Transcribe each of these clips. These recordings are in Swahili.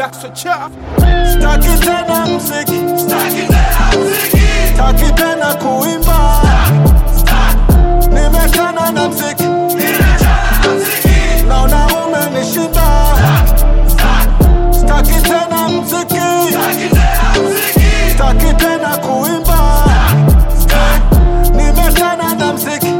Daxo chafu Staki tena mziki, staki tena kuimba, nimechana na mziki, naona umenishinda. Staki tena mziki, staki tena kuimba, nimechana na mziki,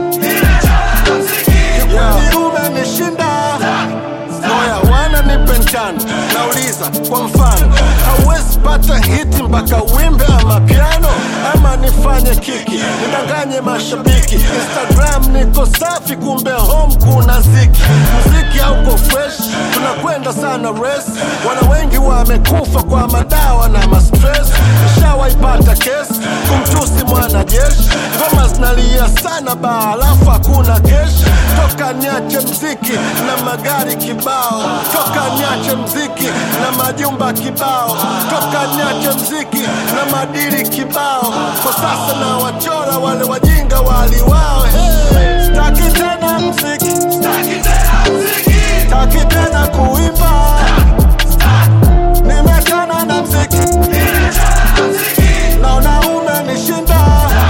kikweli umenishinda. Moya wana nipe njano, nauliza kwa mfano, hauwezi pata hiti mpaka wimbe ama piano, ama nifanye kiki nidanganye mashabiki. Instagram niko safi, kumbe home kuna ziki. Muziki hauko fresh, tunakwenda sana race. Wana wengi wamekufa kwa madawa na mastress. Nishawaipata kesi kumtusi mwanajeshi, ngoma zinalia sana baa, alafu hakuna keshi. Toka niache mziki na magari kibao, toka niache mziki na majumba kibao, toka niache mziki na madiri kibao. Kwa sasa na wachora wale wajinga waliwao. Hey, staki tena mziki, staki tena kuimba, nimechana na mziki, naona umenishinda.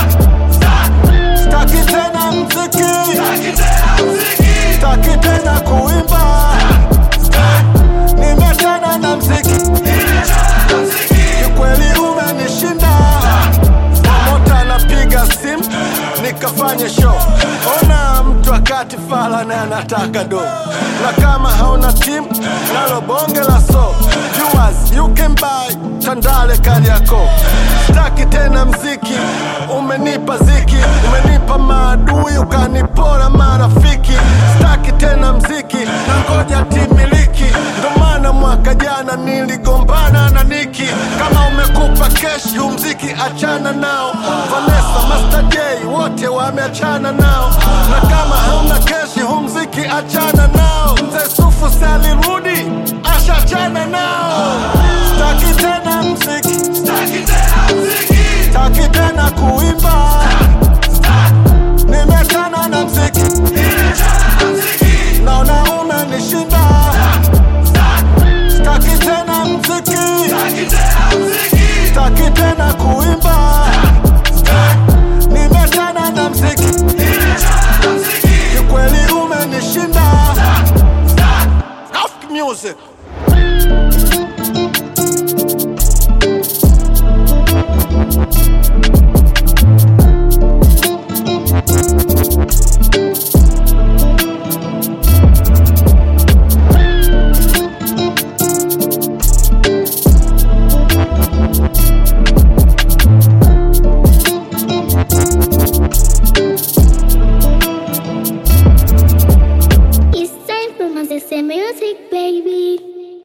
Staki tena mziki, staki tena kuimba, nimechana na mziki, kikweli umenishinda. Promota anapiga simu nikafanye show, ona mtu akati fala na anataka do, na kama hauna timu nalo bonge la so viewers you can buy Tandale Kariakoo. Staki tena mziki, umenipa ziki, umenipa maadui, ukanipora marafiki. Staki tena mziki, na ngoja timiliki, ndo maana mwaka jana niligombana na Niki. Kama umekupa kesh, hu mziki achana nao. Vanessa, Master J, wote wameachana nao, na kama hauna keshi, hu mziki achana